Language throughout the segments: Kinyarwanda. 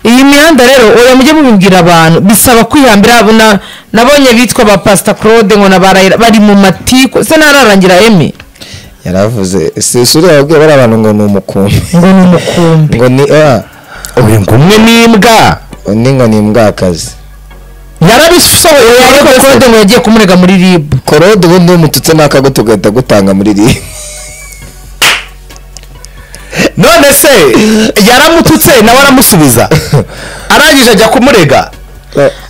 iyi mihanda rero oya mujye mubibwira abantu bisaba kwihambira abo na- nabonye bitwa ba pasita claude ngo nabarayira bari mu matiku se ntararangira emi yaravuze si usure yabwiye bari abantu ngo ni umukumbi ngo ni umukumbi ngo ni ah, uyu ngumwe n'imbwa undi ngo ni imbwakazi yarabisohoye ariko claude ngo yagiye kumurega muri rib korode ubundi iyo umututse n'akago tugahita gutanga muri iri none se yaramututse nawe aramusubiza arangije ajya kumurega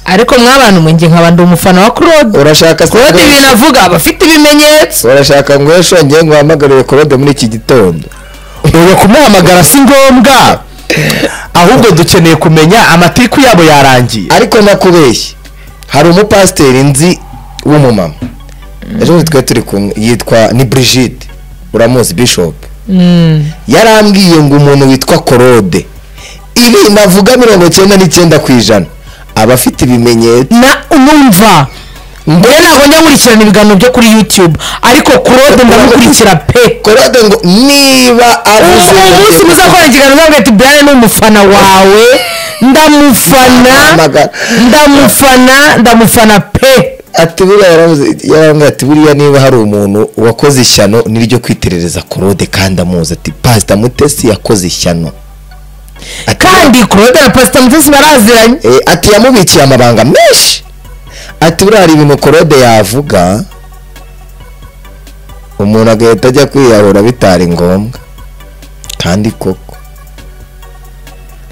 ariko mwabantu mwe njye nkaba ndi umufana wa claude urashaka se claude ibintu avuga aba afite ibimenyetso urashaka ngo yashongeye ngo uhamagare korode muri iki gitondo ubu kumuhamagara si ngombwa ahubwo dukeneye kumenya amatiku yabo yarangiye ariko nakubeshye hari umupasiteri nzi w'umumama ejo bundi twari turi kumwe yitwa ni brigide uramuzi bishop yarambwiye ngo umuntu witwa korode ibi navuga mirongo icyenda n'icyenda ku ijana aba afite ibimenyetso na numva mbere ntabwo njya nkurikirana ibiganiro byo kuri youtube ariko claude ndamukurikira pe korode ngo niba avuze uwo munsi muzakora ikiganiro uzabwira ati brian ni umufana wawe ndamufana Amagara. ndamufana ndamufana pe ati buriya yaravuze yarambwira ati buriya niba hari umuntu wakoze ishyano niryo kwiterereza korode kandi amuzi ati pasita mutesi yakoze ishyano Ati, kandi claude na pasita mutesi baraziranye Eh, ati yamubikiye amabanga menshi ati buriya hari ibintu korode yavuga umuntu agahita ajya kwiyahura bitari ngombwa kandi koko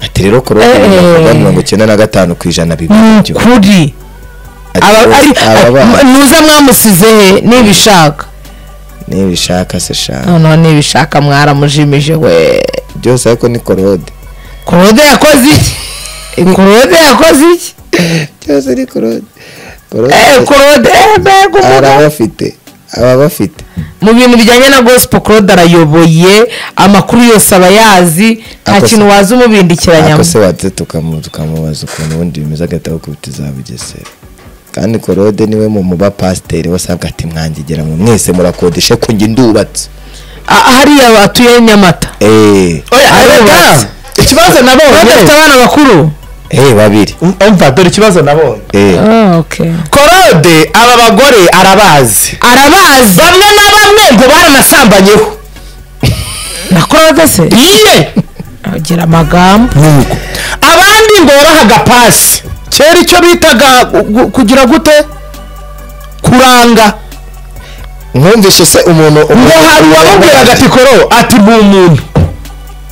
ati rero korode Eh, eh. yavuga mirongo icyenda na gatanu ku ijana ni bibiri byo ukuri Ati, Aba- ari- aba bana, nuza mwamusize he nibishaka nibishaka se shaka noneho nibishaka mwaramujimije we byose ariko ni korode claude yakoze iki claude yakoze iki byose ni korode korode Eh, claude eh, mbega hari umugabo. abafite aba bafite mu bintu bijyanye na gospel claude arayoboye amakuru yose aba yazi nta Ako se- kintu waza umubindikiranyamo ako se watse tukamu- tukamubaza ukuntu ubundi bimeze agataha uko tuzabugesera kandi korode niwe mu muba pasiteri wasabwa ati mwangegera mu mwese murakodeshe ko njye ndubatse Ah, hariya batuye nyamata eee arubatse. ikibazo nabonye badafite abana bakuru eee babiri umva dore ikibazo nabonye eee korode aba bagore arabazi arabazi bamwe na bamwe ngo baranasambanyeho nakorada se yiye agira amagambo abandi ngo barahaga pasi kera icyo bitaga gu- gu- kugira gute kuranga mwumvise se umuntu ngo hari uwamubwiraga ati koro ati ni umuntu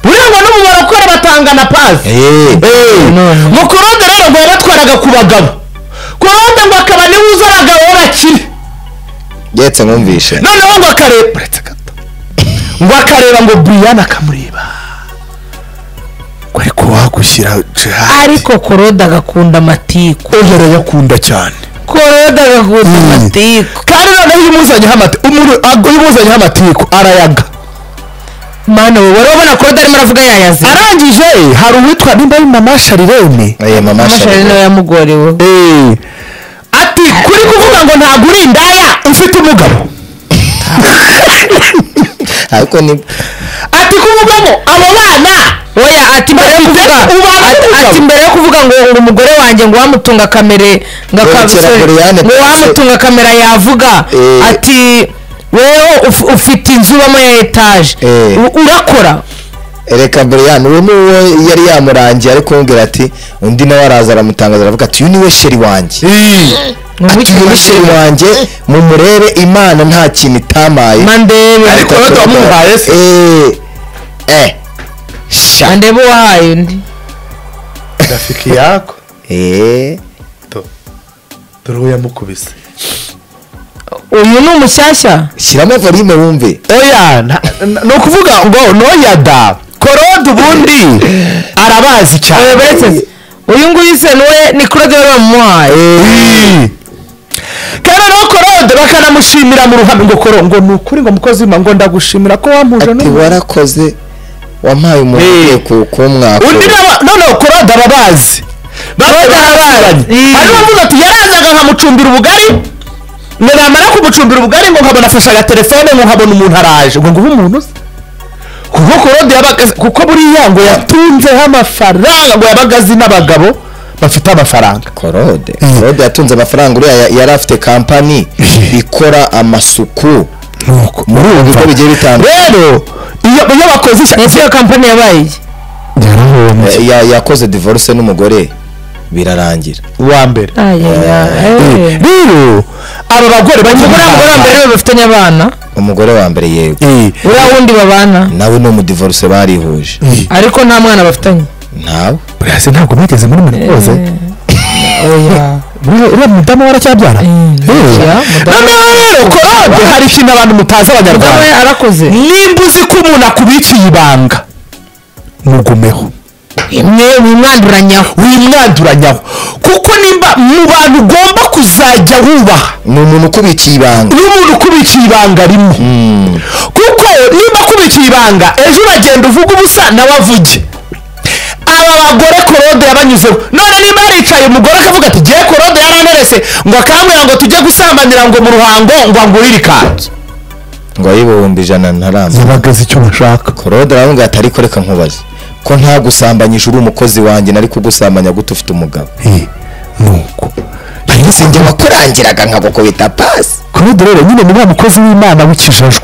buriya ngo n'umumaro ukora batangana pasi eee None. mukorode rero ngo yabatwaraga ku bagabo korode ngo akaba niwe uzi abagabo b'abakire yetse mwumvishe noneho ngo akareba uretse gato ngo akareba ngo brian akamureba ngo ariko wagushyira ariko koroda agakunda amatiku oya arayakunda cyane koroda agakunda amatiku kandi noneho iyo umuzanyeho amati- umuri- ag- iyo umuzanyeho amatiku arayaga mana wowe wari ubona koroda arimo aravuga yayazi arangije hari uwitwa nimba ari mama sharirene eee mama amashari nawe sharire yamugorewe Eh, ati kuri kuvuga ngo ntabwo uri indaya ufite umugabo ariko ni ati kuvugamo abo bana oya ati mbere yo kuvuga Ubana ati- n'umugabo. ati mbere yo kuvuga ngo ngo umugore wanjye ngo wamutunga kamere ngo Ngo aka- kera sorry, Brian ngo Pacson. wamutunga kamera yavuga Eh. ati wewe uf- ufite inzu ubamo ya etaje Eh. U- urakora reka buriyani uwo ni uwo yari yamurangiye ari kumubwira ati undi nawe araza aramutangaza aravuga ati uyu niwe sheri wanjye ati uyu ni sheri wanjye mumurebe imana nta kintu itamaye mandebe Ariko- Korode wamuhaye se? Eee. Eh. Sha. mandebe uwahaye undi rafiki yako Eee. dore uwo yamukubise uyu ni umushyashya shyiramo volume wumve oya nta- n- ni ukuvuga ngo noya da korode ubundi arabazi Oya, cyane beretse- uyu nguyu se niwe ni korode wari wamuhaye Eh. kandi no korode bakanamushimira mu ruhame ngo koro ngo ni ukuri ngo mukozi w'imana ngo ndagushimira ko wampuje ati n'umuntu warakoze wampaye umuntu Eh. ugiye ku- kumwaka undi nawe noneho korode ababazi korode arabazi Eh. hari uwavuga ati yarazaga nkamucumbira ubugari ngo namara kumucumbira ubugari ngo nkabona afashe agaterefone ngo nkabona umuntu araje ngo nguhe umuntu uze kuko korode yabaga azi- kuko buriya ngo yatunzeho amafaranga ngo yabaga azi n'abagabo bafite amafaranga korode Mm. korode yatunze amafaranga uriya ya- yari afite kampani ikora amasuku nuko muri ubu bigo bigiye bitandukanye rero iyo iyo bakoze ishya ese iyo kampani yabaye iyi yarahombye Ya- ya- yakoze divorce n'umugore birarangira uwa mbere ayeee rero aba bagore umugore n'umugore wa mbere banyirwaga we bafitanye abana umugore wa mbere yego uriya wundi babana nawe ni umudivorce barihuje ariko nta mwana bafitanye nawe buriya se ntabwo mwigeze muri menopause oya Uriya- uriya mudamu we aracyabyara Mm, Eh. ya, mudamu. noneho rero korode hari ikintu abantu mutazi mudamu abanyarwanda we arakoze nimba uzi ko umuntu akubiciye ibanga mugumeho mwe mwimwanduranyaho wimwanduranyaho kuko nimba mu bantu ugomba kuzajya wubaha ni umuntu ukubikiye ibanga ni umuntu ukubiciye ibanga rimwe Mm. kuko nimba akubikiye ibanga ejo uragenda uvuga ubusa nawe avuge aba bagore korode yabanyuzeho none niba yaricaye umugore akavuga ati ngewe korode yaranterese ngo akambwira ngo tujye gusambanira ngo mu ruhango ngo angurire ikanzu ngo ayibihumbi ijana ntaramba zibagaze icyo bashaka korode aravuga ati ariko reka nkubaze ko nta gusambanyisha uri umukozi wanjye nari kugusambanya gute ufite umugabo nuko si njye wakurangiraga nkagukubita pasi korode rero nyine ni wa mukozi w'imana w'ikijajwe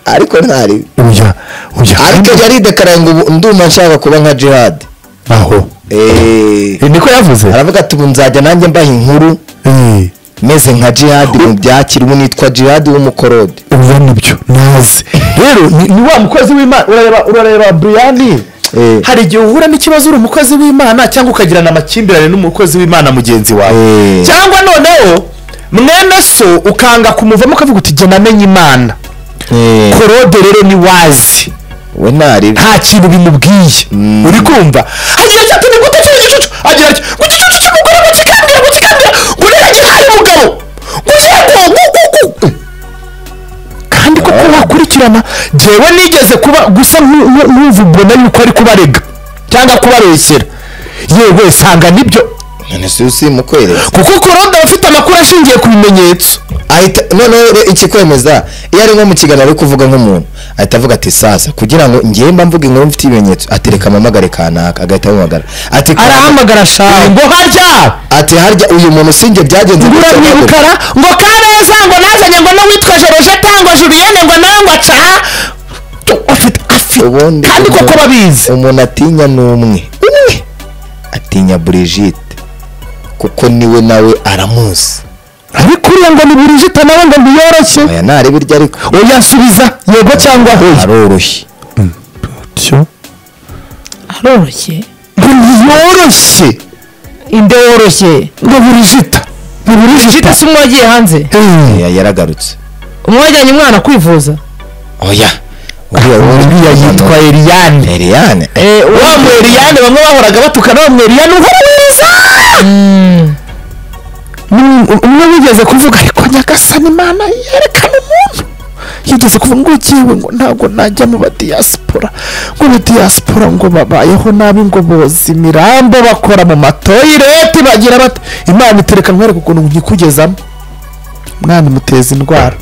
ariko ntari uya uya ariko yaridekaraye ngo ubu ndumva nshaka kuba nka jihad aho Eh, Eh, niko yavuze aravuga ati ubu nzajya nanjye mbaha inkuru Eh, meze nka jihad mu byakira ubu nitwa jihad w'umukorode uya nibyo nazi rero ni ni wa mukozi w'imana urareba urareba buriyani Eh. hari igihe uhura n'ikibazo uri umukozi w'imana cyangwa ukagirana amakimbirane n'umukozi w'imana mugenzi wawe Eh. cyangwa noneho mwene so ukanga kumuvamo ukavuga uti jya namenye imana Eh, korode rero ni wazi we ntari nta kintu bimubwiye Mm. uri kumva agira ati ati ni gute cyucucucu agira ati gucucucucu umugore mukikambira mukikambira ngo niragihaye umugabo guye ngo gu gu gu gu." kandi koko wakurikirana jewe nigeze kuba gusa nku- nku- nkumva ubona yuko ari kubarega cyangwa kubareshera yewe sanga nibyo none si usimukwereka kuko korode aba afite amakuru ashingiye ku bimenyetso ahita noneho re- ikikwemeza iyo ari nko mu kiganiro ari kuvuga nk'umuntu ahita avuga ati sasa kugira ngo njyewe mba mvuga inkuru mfite ibimenyetso atereka amamagare kanaka agahita amuhamagara ati arahamagara shawe ngo harya ati harya uyu muntu sinjye byagenze ngura gutya, mwibukara ngo kabeza ngo nazanye ngo no witwa jeroje tango juliyene ngo nawe ngo acaha Tu- afite afite ubundi kandi koko umuntu- babizi umuntu atinya ni umwe umwe atinya burigite kuko niwe nawe aramuzi ariko uriya ngo ni burigita nawe ngo ntiyoroshye aya ntareba iryo ariko oyasubiza yego cyangwa oya aroroshye aroroshye ngo ntiyoroshye inde woroshye ngo burigita ngo burigita jita si umwe wagiye hanze Ya- yaragarutse umwe wajyanye umwana kwivuza oya uriya uriya yitwa eriyane Eliane Eh, wa uwo- mweriyane bamwe bahoraga batukana wa mweriyane uhora mwiza Mm, Ni- umwe wigeze kuvuga ariko nyagasani imana yerekana umuntu yigeze kuvuga ngo jyewe ngo ntabwo najya mu badiyasipora ngo abadiyasipora ngo babayeho nabi ngo boza imirambo bakora mu matoyireti bagira bata imana itereka nkwereka ukuntu nkikugezamo umwana imuteza indwara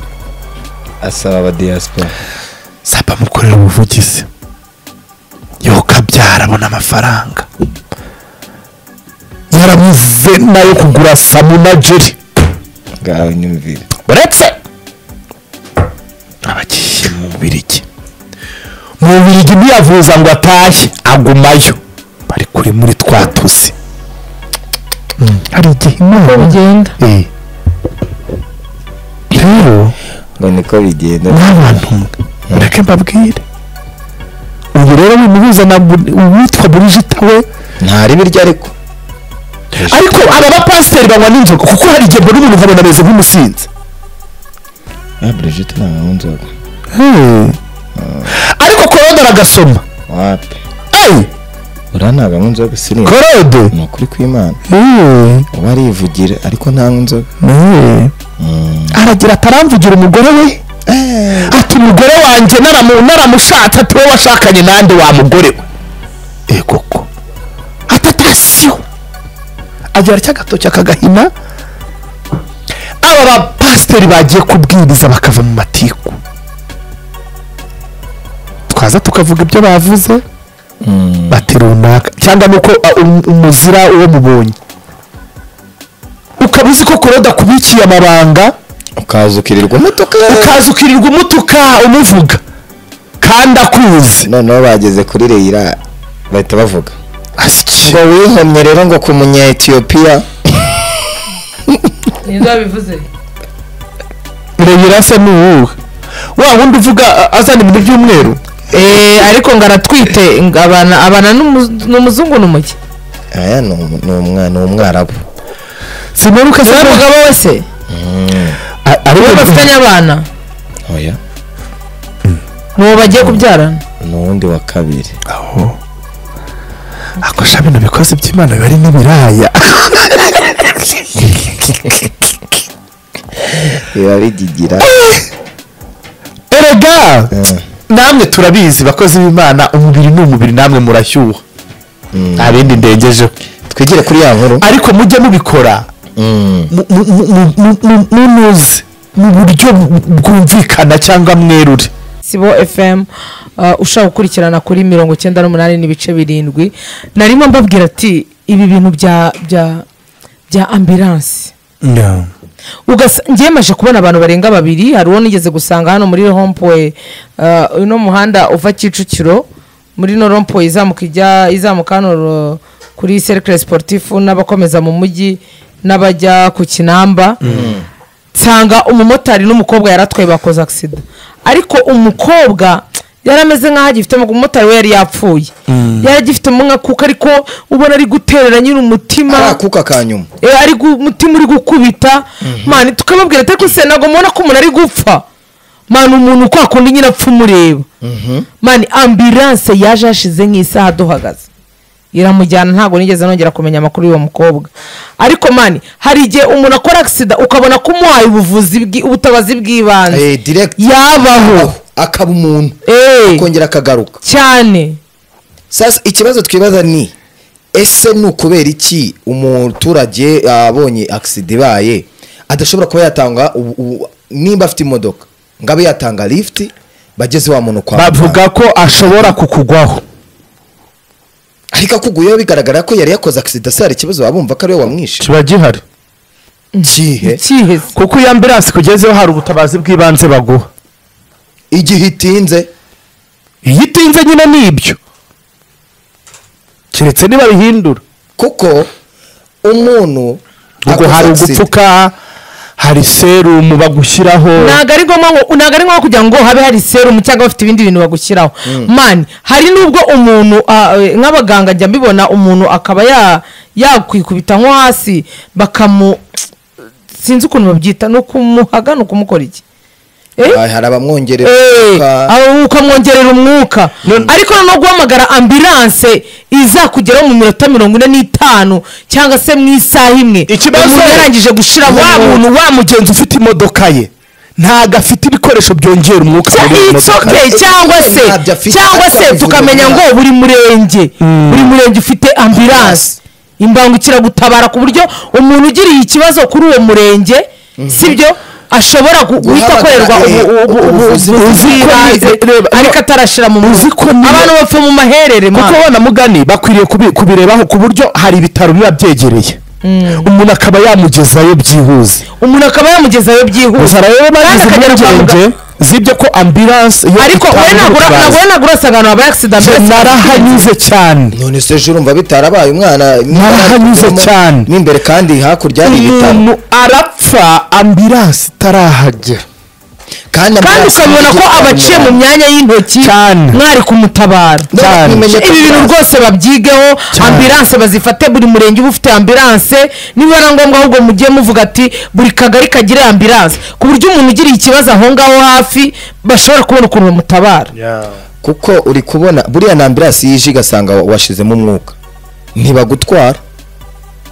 asaba abadiyasipora saba mukorera ubuvugizi yoka abyara abona amafaranga yarabuze nayo kugura samuna jeri ngaho nyumvire uretse abagiye mu bubirigi mu bubirigi ntiyavuza ngo atashye agumayo bari kuri muri twa tuzi hari igihe uko imana bigenda Eh. rero ngo niko bigenda n'abantu mureke mbabwire ubu rero wimuhuza na Bu- uwitwa burigita we ntareba iryo ariko ariko aba bapasiteri banywa n'inzoga kuko hari igihe mbona umuntu nkabona ameze nk'umusinzi ya burigite nta nkuru nzoga ariko korode aragasoma wapi eyi uriya ntabwo anywa inzoga sirimba korode ni ukuri kw'imana Eh, uba arivugira ariko ntanywa inzoga eh. Mm. aragira ataramvugira umugore we ati umugore wanjye naramu- naramushatse ati wowe washakanye nande wa mugore we Eh, koko ati atasiyo agira cya gatoki akagahina aba bapasiteri bagiye kubwiriza bakava mu matiku twaza tukavuga ibyo bavuze bati runaka cyangwa ni uko ah, um- umuzira uwo mubonye ukaba uzi ko kuroda kubikiye amabanga ukaza ukirirwa umutuka ukaza ukirirwa umutuka umuvuga kandi akuzi noneho bageze kuri reyira bahita bavuga asyi ngo wihomye rero ngo ku munyetiyopiya nibyo babivuze reyira se ni uwuhe wa wundi uvuga ah, azana ibintu by'umweru eee ariko ngo aratwite ngo abana abana n'umu- n'umuzungu n'umuke aya ni umu- ni umwa- ni umwarabu simperuka ni se umugabo wese ariwe uwo bafitanye abana oya ni uwo bagiye kubyarana ni uwundi wa kabiri aho akosha bino bikoze by'imana biba ari n'ibiraya biba bigigira erega namwe turabizi bakozi b'imana umubiri ni umubiri namwe murashyuha nta bindi ndengejeho twigire kuri ya nkuru ariko mujye mubikora Mm. mu- mu- mu- mu- mu- mu- munuze mu buryo bu- bwumvikana cyangwa mwerure sibo fm uh, ushaka gukurikirana kuri mirongo icyenda n'umunani n'ibice birindwi narimo mbabwira ati ibi bintu bya bya bya ambiranse ugasa ngewe maje kubona abantu barenga babiri hari uwo nigeze gusanga hano muri rompowe uh, uno muhanda uva kicukiro muri no rompowe izamuka ijya izamuka hano uh, kuri cercle sportifu n'abakomeza mu mujyi n'abajya ku kinamba nsanga umumotari n'umukobwa yaratwaye bakoze agisida ariko umukobwa yari ameze nk'aho agifitemo umumotari we yari yapfuye yari agifitemo nka kuko ariko ubona ari guterera nyine umutima arakuka ka nyuma Eh, ari gu- umutima uri gukubita mani tukababwira ati ariko se ntabwo mubona ko umuntu ari gupfa mani umuntu kwa kundi nyine apfa umureba mani ambiranse yaje hashize nk'isaha duhagaze iramujyana ntabwo nigeze nongera kumenya amakuru y'uwo mukobwa ariko mani hari igihe umuntu akora agisida ukabona ko umuhaye ubuvuzi bw'i- ubutabazi bw'ibanze Eh, direct yabaho akaba umuntu Eh, akongera akagaruka cyane sasa ikibazo twibaza ni ese ni ukubera iki umuturage abonye agisida ibaye adashobora kuba yatanga ubu- ubu- nimba afite imodoka ngo abe yatanga lifuti bageze wa muntu kwa muganga. bavuga ko ashobora kukugwaho ariko akuguyeho bigaragara ko yari yakoze agisida se hari ikibazo waba wumva ko ariwe wamwishe kiba gihari kihe kiheze kuko iyo ambiranse kugezeho hari ubutabazi bw'ibanze baguha igihe itinze iyo itinze nyine ni ibyo keretse nibabihindura kuko umuntu ubwo akoze hari accident- ugupfuka hari serumu bagushyiraho ntabwo ari ngombwa ngo ntabwo ari ngombwa kugira ngo habe hari serumu cyangwa bafite ibindi bintu bagushyiraho mani hari n'ubwo umuntu ah, eh, nk'abaganga njya mbibona umuntu akaba ya- yakwikubita nko hasi bakamu sinzi ukuntu babyita ni ukumuhaga ni ukumukora iki Eh? Ah, hari abamwongerera Eh, umwuka. aho ukamwongerera umwuka ariko noneho guhamagara ambiranse izakugeraho mu minota mirongo ine n'itanu cyangwa se mu isaha imwe ikibazo umuntu yarangije gushyiramo wa umwuka. muntu wa mugenzi ufite imodoka ye ntabwo afite ibikoresho byongera umwuka Cya- muri iyo it's modoka. okay, cyangwa se Ntabyo afite, cyangwa se atyabuze tukamenya ngo ubuzima. buri murenge buri murenge ufite ambiranse imbangukiragutabara ku buryo umuntu ugiriye ikibazo kuri uwo murenge sibyo ashobora gu- guhita Guhabwa, akorerwa eh, ubu- ubu- ubu- ubuvuzi ubuvuzi bw'ibanze. bw'ibanze Reba, ariko atarashira mu uzi ko mutwe niyo- abantu bapfa mu maherere kuko mama. abana mugani bakwiriye kubi- kubirebaho ku buryo hari ibitaro biba byegereye umuntu akaba yamugezayo byihuse umuntu akaba yamugezayo byihuse gusa rero bagize akagera kwa impungenge z'ibyo ko ambiranse iyo ariko we itabonye ntabwo ubutabazi- urasaga abantu babaye agisida Je, narahanyuze cyane none se ejo urumva bitarabaye umwana Narahanyuze cyane. n'imbere kandi hakurya hari ibitaro umuntu arapfa ambiranse itarahagera kandi kandi amaraso ukabibona ko y'igihugu abaciye mu myanya y'intoki Cyane. mwari kumutabara No, cyane. mumenye ko ibi bintu ambilanse- rwose babyigeho ambilanse bazifate buri murenge uba ufite ambilanse niba ari ngombwa ahubwo mujye muvuga ati buri kagari kagire ambilanse ku buryo umuntu ugiriye ikibazo aho ngaho hafi bashobora kubona ukuntu bamutabara kuko uri kubona buriya na ambilanse yije igasanga wa- washizemo umwuka ntibagutwara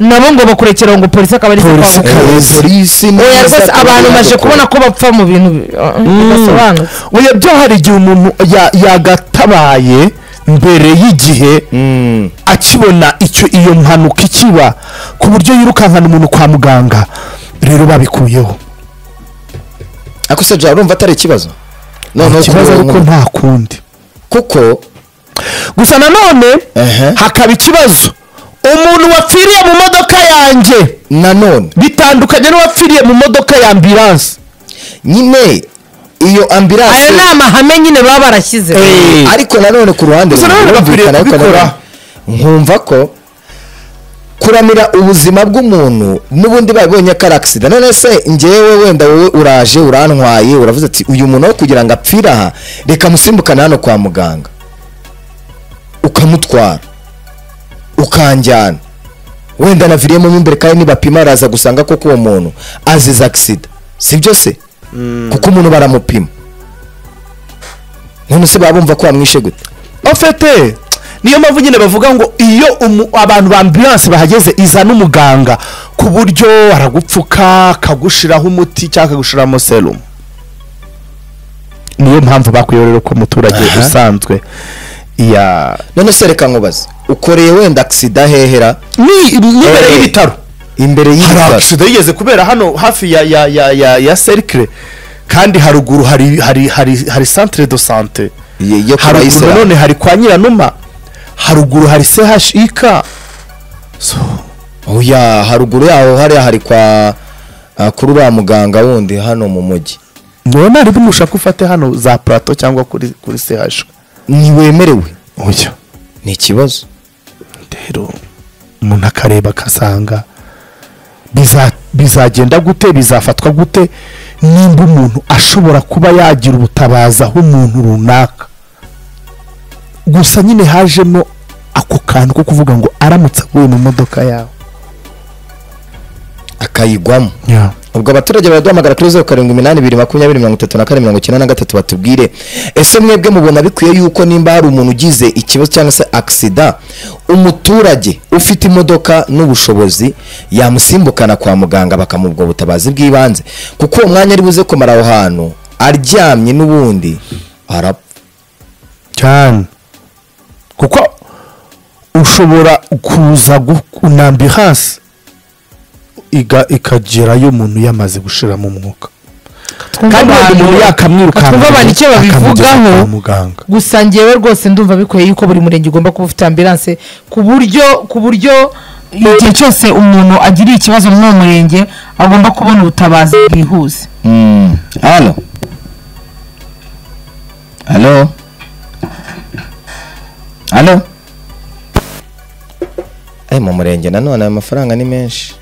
nabo ngo bakurekera ngo polisi akaba ari Polisi kwa ikaba- muganga. Eh, polisi oya n'iza rwose akaba abantu baje yadukora. kubona ko bapfa mu bintu bi- uh, bidasobanutse oya byo hari igihe umuntu ya- yagatabaye mbere y'igihe Mm. akibona icyo iyo mpanuka ikiba ku buryo yirukankana umuntu kwa muganga rero babikuyeho ariko se jawe urumva atari ikibazo noneho ikibazo kubera ariko umuntu- nta kundi kuko gusa nanone Ehe. hakaba ikibazo umuntu wapfiriye mu modoka yanjye nanone bitandukanye n'uwapfiriye mu modoka ya ambiranse nyine iyo ayo ni ambiranse amahame nyine baba barashyize Eh. ariko nanone ku ruhande Gusa nanone rumwe bakwiriye birumvikana, ariko kubikora. nanone nkumva ko kuramira ubuzima bw'umuntu n'ubundi babibonye ko ari akisida none se ngewe wenda wowe uraje urantwaye uravuze ati uyu muntu aho kugira ngo apfire aha reka musimbukane hano kwa muganga ukamutwara ukanjyana wenda naviriyemo mo imbere kandi nibapima araza gusanga koko uwo muntu azize akisida sibyo se kuko umuntu baramupima none se baba bumva ko wamwishe gute ofete niyo mpamvu nyine bavuga ngo iyo umu- abantu ba ambiranse bahageze izana umuganga ku buryo aragupfuka akagushiraho umuti cyangwa akagushiramo serumu niyo mpamvu bakwiye rero ko umuturage Aha. usanzwe ya none se reka nkubaze ukoreye wenda akisida hehera ni n'imbere Eh, y'ibitaro imbere hari y'ibitaro agisida yigeze kubera hano hafi ya ya ya ya ya serikire kandi haruguru hari hari hari hari centre de sante Ye- yo kwa haruguru Bayisilamu. nanone hari kwa nyiranuma haruguru hari chik so oya haruguru yaho hariya hari kwa ah, kuri uriya muganga wundi hano mu mujyi niwe nari bumushaka ufate hano za plateau cyangwa kuri kuri chik ntiwemerewe oya ni ikibazo rero umuntu akareba akasanga biza- bizagenda gute bizafatwa gute nimba umuntu ashobora kuba yagira ubutabazi aho umuntu runaka gusa nyine hajemo ako kantu ko kuvuga ngo aramutse aguye mu modoka yawe akayigwamo ubwo abaturage baraduhamagara kuri zeru karindwi iminani ibiri makumyabiri mirongo itatu na kane mirongo icyenda na gatatu batubwire ese mwebwe mubona bikwiye yuko nimba hari umuntu ugize ikibazo cyangwa se akisida umuturage ufite imodoka n'ubushobozi yamusimbukana kwa muganga bakamuha ubwo butabazi bw'ibanze kuko uwo mwanya ari buze kumara aho hantu aryamye n'ubundi arapfa cyane kuko ushobora kuza kunamba hasi ikagerayo umuntu yamaze gushiramo umwuka kandi uwo muntu yakamwirukanka twumva abantu icyo babivugaho muganga gusa ngewe rwose ndumva bikwiye yuko buri murenge ugomba kuba ufite ambiranse ku buryo ku buryo igihe cyose umuntu agiriye ikibazo muri uwo murenge agomba kubona ubutabazi bwihuse hano hano hano ayo mu murenge nanone ayo mafaranga ni menshi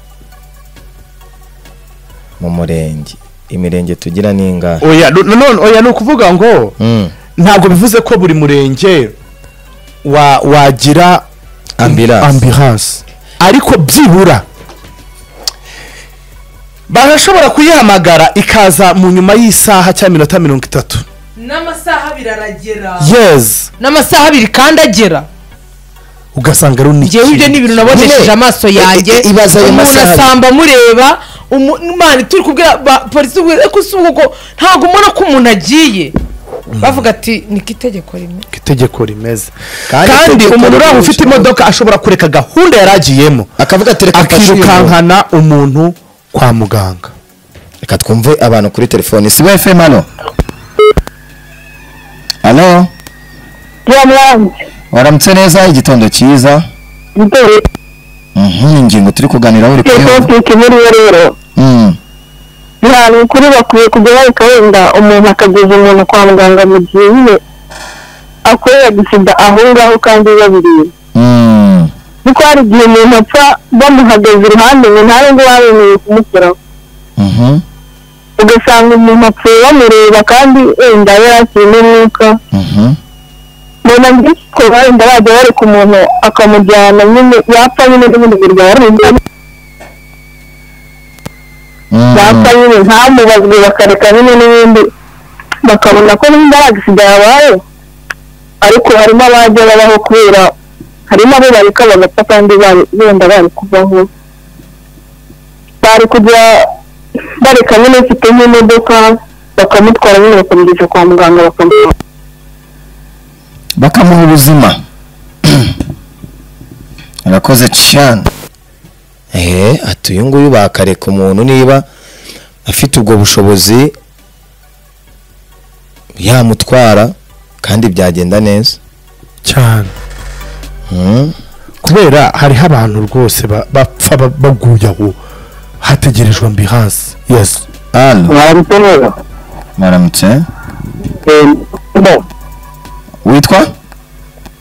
mu murenge imirenge tugira ni ingahe oya nu- nanone oya ni ukuvuga ngo Mm, ntabwo bivuze ko buri murenge wa- wagira ambulance ambulance ariko byibura barashobora kuyihamagara ikaza mu nyuma y'isaha cyangwa iminota mirongo itatu n'amasaha abiri aragera yes n'amasaha abiri kandi agera ugasanga ari uniki ngewe ibyo ni ibintu nabonesheje Nyine, amaso yanjye i- i- ibaza ayo umuntu masaha abiri. asamba amureba umu- Imana turi kubwira ba- polisi ubwira ko si uko ntabwo ubona ko umuntu agiye bavuga ati niko itegeko rimwe itegeko rimeze Kandi kandi itegeko umuntu uraho ufite ririsha. imodoka ashobora kureka gahunda yari agiyemo akavuga ati reka mfashe uyu muntu." akirukankana umuntu kwa muganga reka twumve abantu kuri telefoni si fm hano hano waramutse neza igitondo cyiza Mhm, ingingo turi kuganiraho uri kuyivuga. rero Mm. nta ukuri bakwiye kujya bareka wenda umuntu akageza umuntu kwa muganga mu gihe nyine akorera gusida aho ngaho kandi babiriye Mm. kuko hari igihe umuntu apfa bamuhagaze iruhande ngo ntabe ngo babemerewe kumukuraho Mhm. ugasanga umuntu apfuye bamureba kandi wenda yari akiri n'umwuka Mhm. mbona byinshi ko wenda bajya bareka umuntu akamujyana nyine yapfa nyine n'ubundi birwaye Mm. yapfa nyine ntamubazwe bakareka nyine n'ibindi bakabona ko nimba agisida yabaye ariko harimo abajya babaho kubera harimo abo bareka bagapfa kandi bari- wenda bari kuvaho bari kujya bareka nyine ufite nk'imodoka bakamutwara nyine bakamugeza kwa muganga bakamuha bakamuha ubuzima arakoze cyane eee ati uyu nguyu bakareka umuntu niba afite ubwo bushobozi yamutwara kandi byagenda neza cyane Mm. kubera hariho abantu rwose ba- bapfa ba- baguye aho hategerejwe ambiranse yesi Halo, mwaramutse neza maramutse Eh, no witwa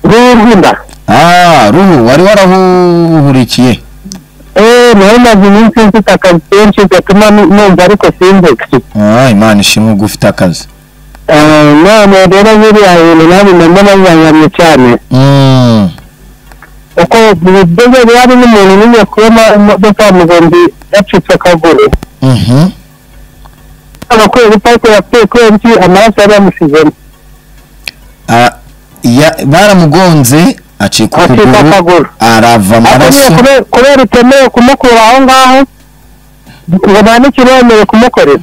rwinda Ah, ruhu wari warahuhurikiye eee nawe maze iminsi mfite akazi kenshi gatuma nu- numva ariko simbuke Ah, imana ishimwe ubwo ufite akazi Eh, none rero biriya bintu nabimamo bazanyamye cyane Mm. kuko bigeze hari n'umuntu nigiye kubona imodoka ya mugombi yacitse akaguru Mhm. abakorera ipaki yapfuye kubera iki amaraso yari yamushizemo Ah, ya- baramugonze acika acika ukuguru akaguru arava ariko nyine amaraso kube- kubera utemewe kumukura aho ngaho ngo nta n'ikiremewe kumukorera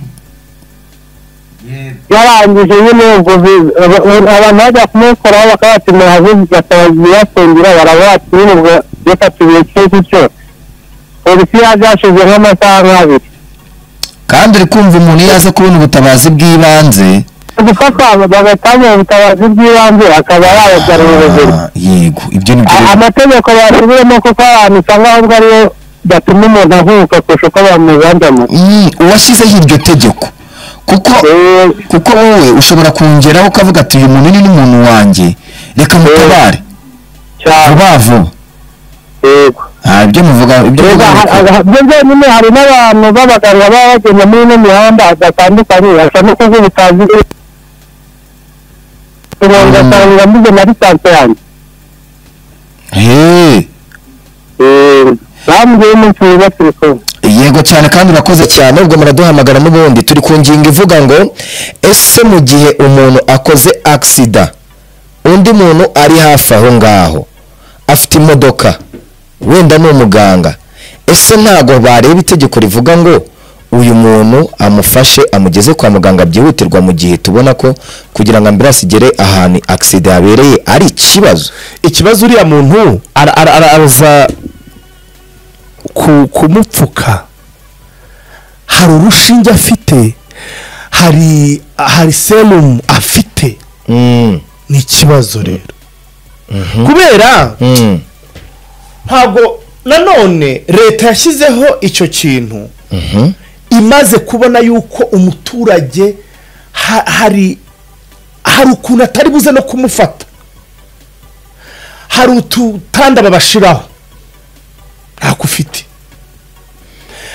yarangije nyine ubwo bi- aba- abantu bajya kumukoraho bakabati murahaze bakabibatungira barabati nyine ubwo reka tubiye cyose cyo polisi yaje yashize nk'amasaha nk'abiri kandi uri kumva umuntu iyo aza kubona ubutabazi bw'ibanze gufatwa bagatangira ubutabazi bw'ibanze akaba yababwira ubuzima Ah, yego ibyo ni A- byo amategeko basubiremo kuko abantu usanga ahubwo ariyo gatuma umuntu avuka kurusha uko bamuzanzamo Mm, uwashyizeho iryo tegeko kuko kuko wowe ushobora kongeraho ukavuga ati uyu muntu ni n'umuntu wanjye reka mutabare cyane vuba vuba yego Ah, ibyo muvuga ibyo Reba, muvuga ni ha- ukuri. ha- byo byonyine hari n'abantu b'abaganga baba bagenda muri ino mihanda hatandukanye hasa no kuvuga utazi ugasanga mbuze na lisansi yanjye Hey, bambwiye umunsi mwiza turi kumwe yego cyane kandi urakoze cyane ubwo muraduhamagara n'ubundi turi ku ngingo ivuga ngo ese mu gihe umuntu akoze agisida undi muntu ari hafi aho ngaho afite imodoka wenda ni umuganga ese ntabwo bareba itegeko rivuga ngo uyu muntu amufashe amugeze kwa muganga byihutirwa mu gihe tubona ko kugira ngo ambiranse igere ahantu agisida yabereye ari ikibazo ikibazo uriya muntu ara- ara- ara- araza ku- kumupfuka hari urushinge afite hari hari serumu afite Mm, ni ikibazo rero kubera mm, ntabwo nanone leta yashyizeho icyo kintu mhm, imaze kubona yuko umuturage ha- hari hari ukuntu atari buze no kumufata hari ututanda babashiraho ntako ufite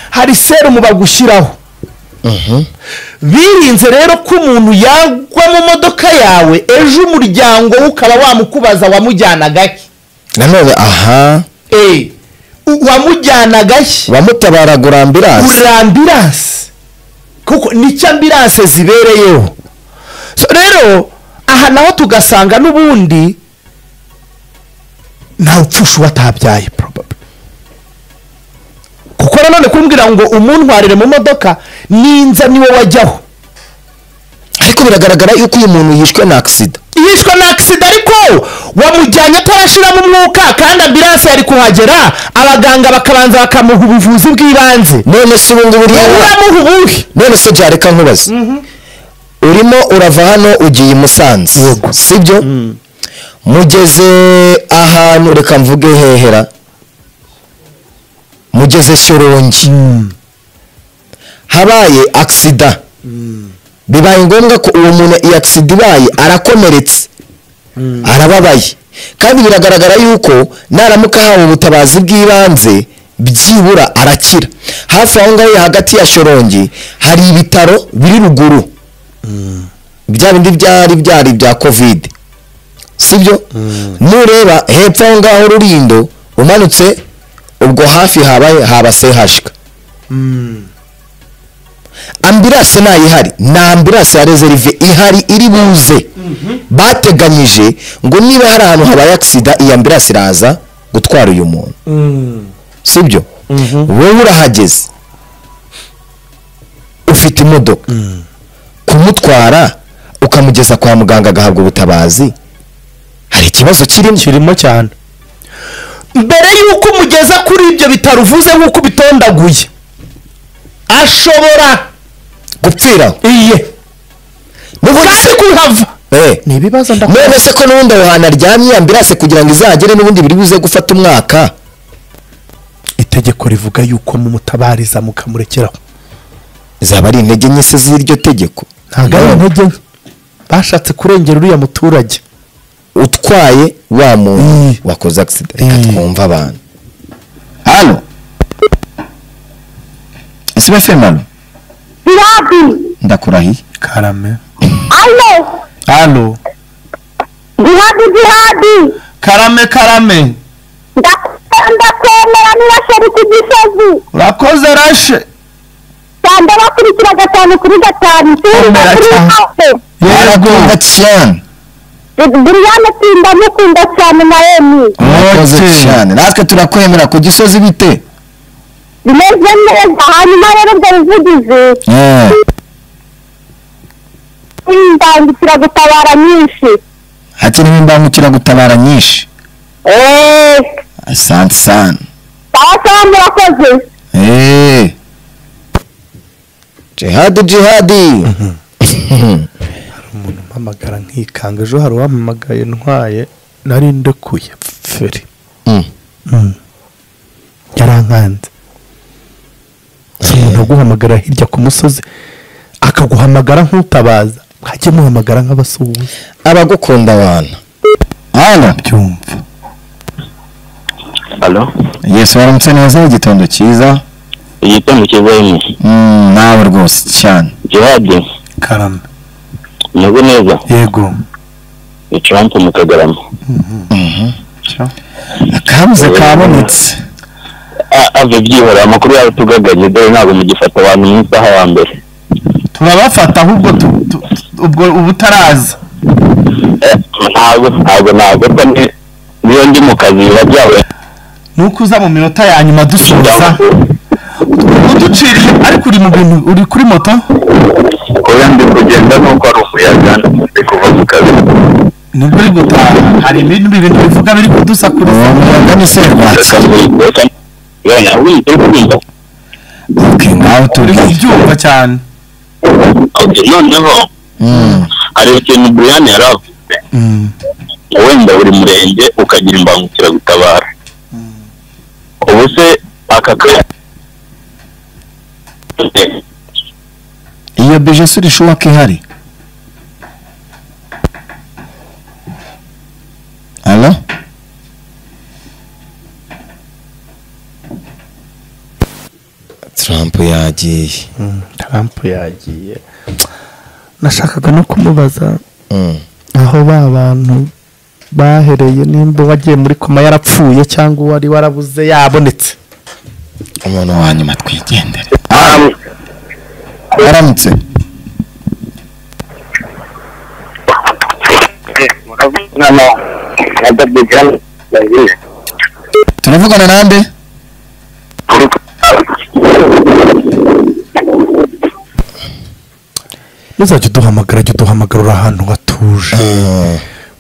hari serumu bagushyiraho mhm. birinze rero ko umuntu yagwa mu modoka yawe ejo umuryango we ukaba wamukubaza wamujyanaga he nanone aha Eh, u- wamujyanaga he wamutabara gurambiranse kurira ambiranse kuko nicyo ambiranse zibereyeho so rero aha naho tugasanga n'ubundi ntawe upfusha uwo atabyaye probably kuko nanone kumbwira ngo umuntwarire mu modoka ninza niwe wajyaho ariko biragaragara yuko uyu muntu yishwe na agisida yishwe na agisida ariko wamujyanye atarashyiramo umwuka kandi ambiranse yari kuhagera abaganga bakabanza bakamuha ubuvuzi bw'ibanze none se ubu ngubu uriya uramuha ubuhe none se byareka nkubaze urimo urava hano ugiye i musanze Yego. sibyo mugeze ahantu reka mvuge hehera mugeze shyorongi habaye agisida bibaye ngombwa ko uwo muntu iyi agisida ibaye arakomeretse arababaye kandi biragaragara yuko naramuka ahawe ubutabazi bw'ibanze byibura arakira hafi aho ngaho hagati ya shorongi hari ibitaro biri ruguru bya bindi byari byari bya kovide sibyo nureba hepfo aho ngaho rurindo umanutse ubwo hafi habaye haba sehashika ambiranse ntayihari ni ambiranse ya rezerive ihari iri buze bateganyije ngo niba hari ahantu habaye agisida iyi ambiranse iraza gutwara uyu muntu sibyo wowe urahageze ufite imodoka kumutwara ukamugeza kwa muganga agahabwa ubutabazi hari ikibazo kirimo kirimo cyane mbere y'uko umugeza kuri ibyo bitaro uvuze nk'uko ubitondaguye ashobora gupfiraho iye n'ubundi kandi kuhava eh ni ibibazo none se ko n'ubundi aho hantu aryamye ambirase kugira ngo izagere n'ubundi biri buze gufata umwaka itegeko rivuga yuko mumutabariza mukamurekeraho zaba ari intege nke se z'iryo tegeko ntabwo ari intege nke bashatse kurengera uriya muturage utwaye wa muntu wakoze agisida reka Mm. twumve abantu halo ese bafemano irapi ndakurahiye karame ane halo jihadi jihadi karame karame ndakunda ndakwemera niba sheri ku gisozi urakoze rashe cyane bakurikira gatanu kuri gatanu tsinda Komera kuri cyane. hose barakunda cyane buriyane tsinda mukunda cyane na emi murakoze Okay. cyane natwe turakwemera ku gisozi bite bimeze neza hanyuma rero ubwo buvugizi Eh, indangikira gutabara nyinshi hakenewe imbangukiragutabara nyinshi eee asante sana sawa murakoze Eh. jihadi jihadi umuntu umpamagara nkikanga ejo hari uwampamagaye ntwaye nari ndekuye feri Mm. Mm. yarankanze si umuntu uguhamagara hirya ku musozi akaguhamagara nk'utabaza hajye muhamagara nk'abasuhuza abagukunda abantu halo byumva Alo, yesu waramutse neza igitondo cyiza igitondo cyiza rimwe. Mm, nawe rwose cyane Jihadi, karame umeze neza. yego Ni Trump mu Kagarama. akabuze kabonetse A- Ave byihora, amakuru yawe tugaganye, dore ntabwo mugifata abantu mu isaha ya mbere. turabafata ahubwo tu- tu- tu- ubwo uba utaraza Eh, Ntabwo, ntabwo, ntabwo, ko ni- niyo ndi mu kazi biba byawe. nuko uza mu minota ya nyuma dusoza uduciriye ariko uri mu bintu uri kuri moto Oya ndi kugenda nuko ari umuyaga, ndi kuva mu kazi. nibwo uri gutaha hari ibindi bintu bivuga biri kudusakuriza umuyaga ni serwatsi Reka mbi- reka- Oya, wi- uri kumva? okay ngaho turi kubyumva cyane Okay, noneho, hari ikintu Brian yari avuze. wenda buri murenge ukagira imbangukiragutabara ubu se aka ka iyo beje suri shuwa ko ihari alo trump yagiye trump yagiye nashakaga no kumubaza Mm. aho ba bantu bahereye nimba wagiye muri koma yarapfuye cyangwa uwari warabuze yabonetse umuntu wa nyuma twigendere aramutse hano na dabi jani turavugana nande ntuzajya uduhamagara jya uduhamagarura ahantu hatuje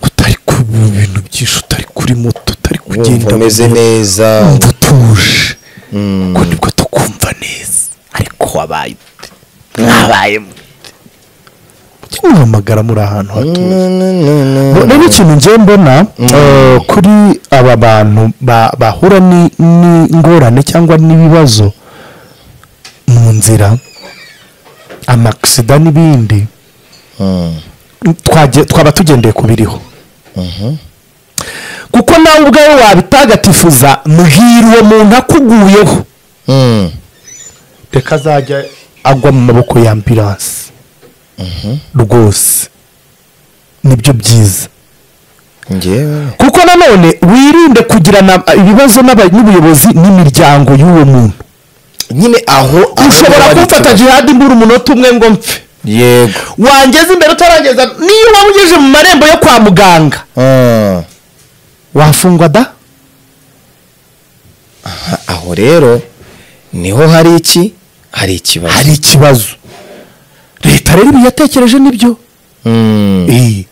utari ku bintu byinshi utari kuri moto utari kugenda wumva umeze mu- neza wumva utuje Mm. ubwo nibwo tukumva neza ariko wabaye ute mwabaye mute mujye muhamagara muri ahantu hatuje rero ikintu ngiye mbona eh, kuri aba bantu ba- bahura ni- n'ingorane cyangwa n'ibibazo mu nzira amakisida n'ibindi Mm. twagiye- twaba tugendeye ku biriho kuko nawe ubwawe wabitagatifuza mbwira uwo muntu akuguyeho Mm. reka azajya agwa mu maboko ya ambiranse rwose nibyo byiza njyewe kuko nanone wirinde kugirana ibibazo n'aba- n'ubuyobozi n'imiryango y'uwo muntu nyine aho aho ushobora bari kumfata tu- jihadi mbura umunota umwe ngo mpfe yego wangeze imbere utarageza niyo waba ugejeje mu marembo yo kwa muganga Ah. wafungwa da aho rero niho hari iki hari ikibazo hari ikibazo leta rero ibi yatekereje nibyo Mm. Eh,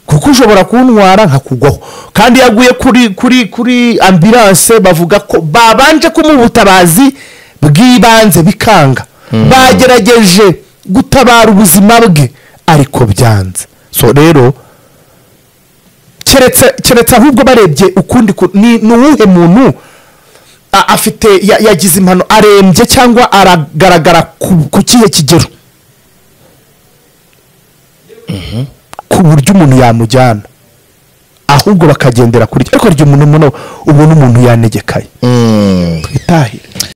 kuko ushobora kuntwara nkakugwaho kandi yaguye kuri kuri kuri ambiranse bavuga ko babanje kumuha ubutabazi bw'ibanze bikanga bagerageje gutabara ubuzima bwe ariko byanze so rero keretse keretse ahubwo barebye ukundi ku- ni ni uwuhe muntu a- afite ya- yagize impano arembye cyangwa aragaragara ku- ku kihe kigero ku buryo umuntu yamujyana ahubwo bakagendera kuri ariko rya umuntu ubona umuntu yanegekaye Mm. twitahire